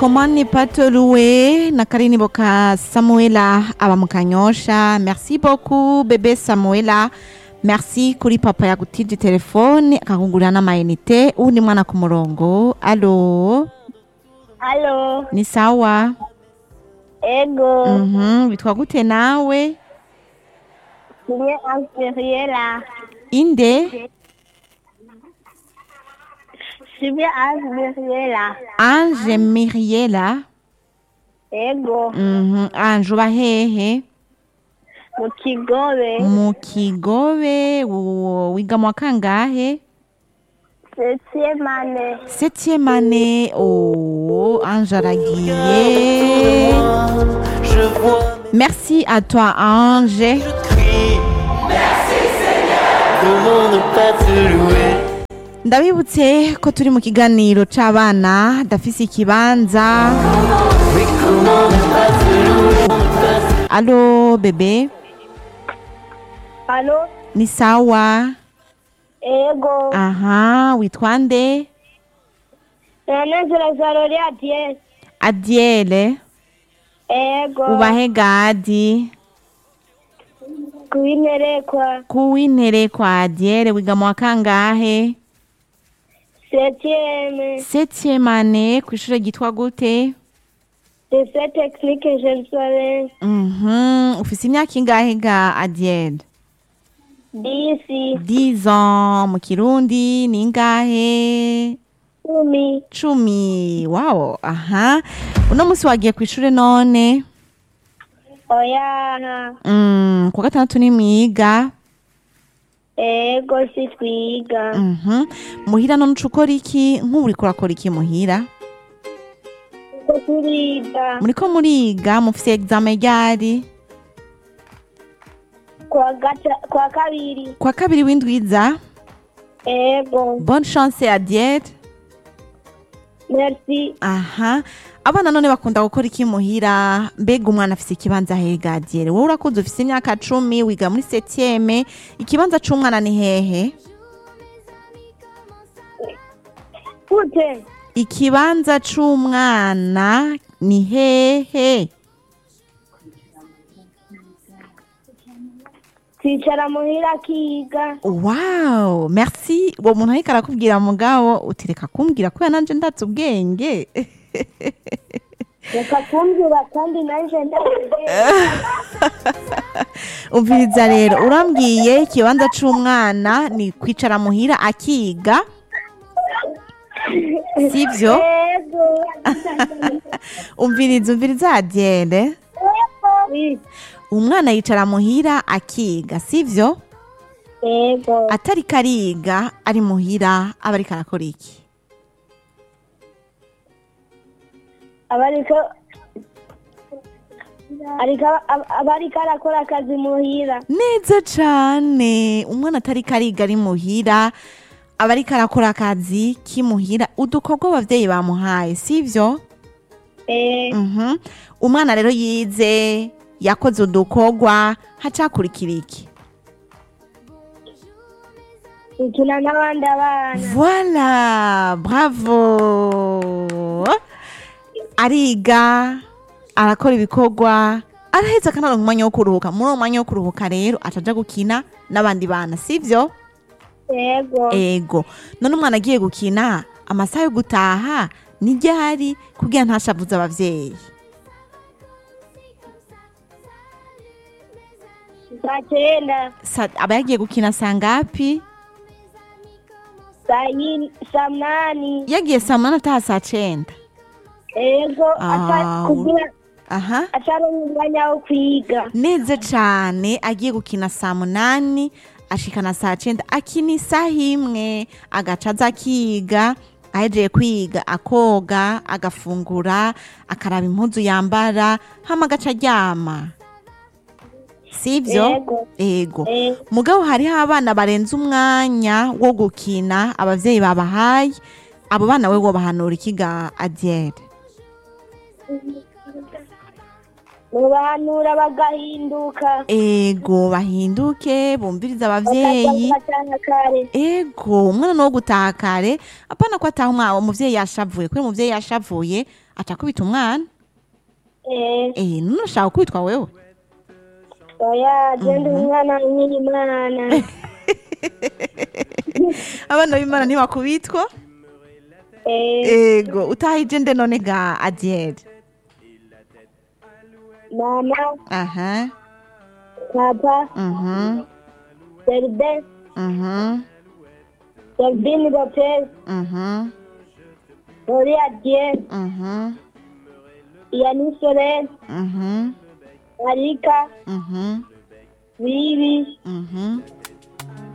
Comment ne pas te louer na karirimbo ka Samuela aba mu Kanyosha merci beaucoup bebe Samuela merci kuri papa yagutije telefone akakugurira n'amayinite uwundi mwana ku murongo alo Halo, ni sawa ego, mhm bitwa gute nawe Sylvie Asberiela. inde Sylvie Asberiela. Ange Miriela Ego, mhm Ange uba hehe mu Kigobe, mu Kigobe wo- wiga mu wa kangahe septième année. septième année oh Ange aragiye Je vois merci à toi Ange mes cris. Merci Seigneur. Comment ne pas te louer ndabibutse ko turi mu kiganiro c'abana dafise ikibanza Oui, comment ne pas te louer alo bebe Halo, ni sawa ego, aha witwa nde Yanezera Zarori Adiel. adiele Ego, ubahe gadi kuinerekwa, kuwintere kwa adiele wiga mu wa kangahe septième, septième année kw'ishure ryitwa gute lycée technique Jerusalem. Mhm, ufise imyaka ingahe ga adiele Disi, 10 ans mu kirundi ni ingahe kumi, cumi wow aha uno musi wagiye kw'ishure none oyaha, mm, ku wa gatandatu ni mwiga ego si twiga. Mhm. muhira none uca ukora iki nk'ubu uriko urakora iki muhira Ko turiga, muriko muriga mufise examen ryari kwa gata, kwa kabiri, kwa kabiri w'indwiza ego, bonne chance adiere merci. aha abana none bakunda gukora iki muhira mbega umwana afise ikibanza hega adiere wowe urakuze ufise imyaka cumi wiga muri septieme ikibanza c'umwana ni hehe Gute, ikibanza c'umwana ni hehe twicara muhira akiga, wow merci uwo muntu ariko arakubwira mugabo utireka kumbwira kubera nanje ndatse ubwenge reka kumbwira kandi nanje ndabizi. umviriza rero urambwiye ikibanza c'umwana ni kwicara muhira akiga sivyo Ego, umviriza umviriza adiere Oui, umwana yicara muhira akiga sivyo ego, atariko ariga ari muhira aba ariko arakora iki abariko ariko abariko arakora akazi muhira, neza cane umwana atariko ariga ari muhira aba ariko arakora akazi k'imuhira udukorwa abavyeyi bamuhaye sivyo eh, Mhm. umwana rero yize yakoze udukorwa hacakurikira iki gukina n'abandi abana, Voilà, bravo. Ariga, arakora ibikorwa, araheza akanaronka umwanya wo kuruhuka. Muri uwo mwanya wo kuruhuka rero ataja gukina n'abandi bana, sivyo? ego, Ego. None umwana agiye gukina, amasaha yo gutaha ni ryari kugira ntashavuze abavyeyi. saa kenda, Sa- Aba yagiye gukina saa ngapi? saa yin- saa munani, Yagiye saa munani ataha saa cenda. ego, ata- Ah, kugira Aha. ataronka umwanya wo kwiga, neza cane agiye gukina saa munani ashikana saa cenda akina isaha imwe agaca aza akiga ahejeje kwiga akoga agafungura akaraba impuzu yambara hama agaca aryama sivyo Ego. ego Eh. mugabo hariho abana barenze umwanya wo gukina abavyeyi babahaye abo bana we wobahanura ikiga adiere nubahanura bagahinduka ego bahinduke bumvirize abavyeyi bakajya kare ego umwana ni uwo gutaha kare apana ko ataha umwana umuvyeyi yashavuye kubera umuvyeyi yashavuye aca akubita umwana eh eh none ushaka gukubitwa wewe oya genda umwana nkiri imana abana b'imana ntibakubitwa eh ego utahije nde none ga adiere mama aha papa mhm serbe mhm Selvini Lopez mhm Gloria Dieu mhm Yani Soren mhm Marika mhm Vivi mhm